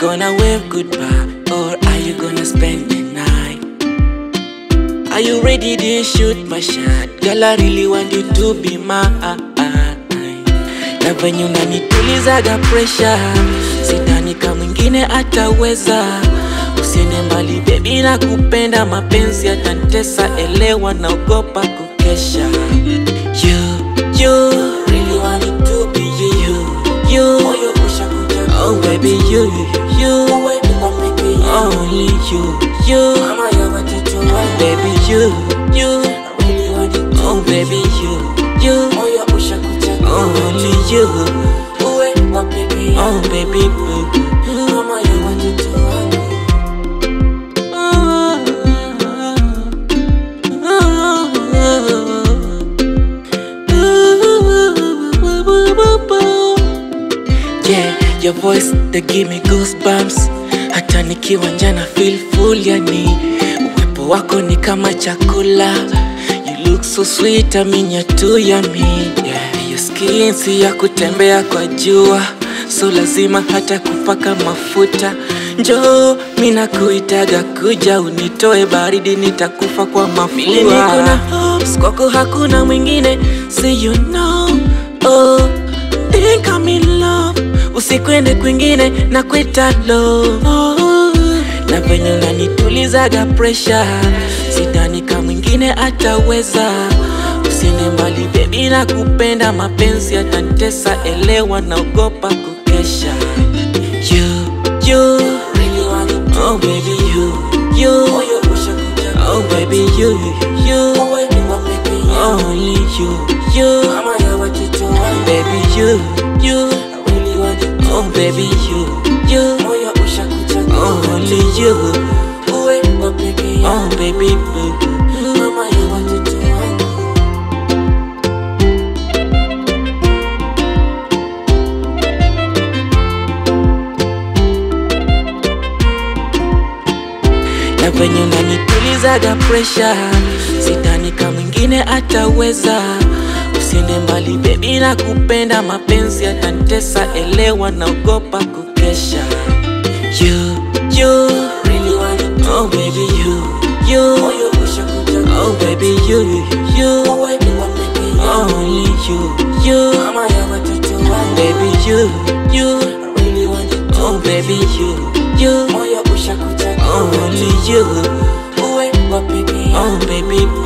gonna wave goodbye or are you gonna spend the night? Are you ready to shoot my shot? Girl, I really want you to be mine. Na venye unanitulizaga pressure, sidhani kama mwingine ataweza. Usiende mbali baby, na kupenda mapenzi yatanitesa, elewa, naogopa kukesha. You, you, really want it to be you, you, you. Oh baby, you, you, only you, you, baby, you, you, oh baby, you, you, only you, oh baby, boo. Yeah, your voice they give me goosebumps. Hata nikiwa njana feel full, yani uwepo wako ni kama chakula. You look so sweet, aminya tu yummy. Yeah, your skin si ya kutembea kwa jua, so lazima hata kupaka mafuta. Njoo, mina kuitaga kuja unitoe baridi, nitakufa kwa mafua. Mimi niko na hopes, kwako hakuna mwingine, so you know, oh, think I'm in love usikwende kwingine na kwita love na venye unanitulizaga pressure sidhani kama mwingine ataweza usiende mbali bebi na kupenda mapenzi yatanitesa elewa naogopa kukesha you, you, oh baby you, you, oh baby you, you, only you, you, baby you, you, oh baby you, you, only you, oh baby boo. na venye unanitulizaga pressure, sidhani kama mwingine ataweza. Usiende mbali baby, na kupenda mapenzi yatanitesa, elewa, naogopa kukesha. You, you, oh baby you, you, oh baby you, you, only you, you, baby you, you, oh baby you, you, only you, oh baby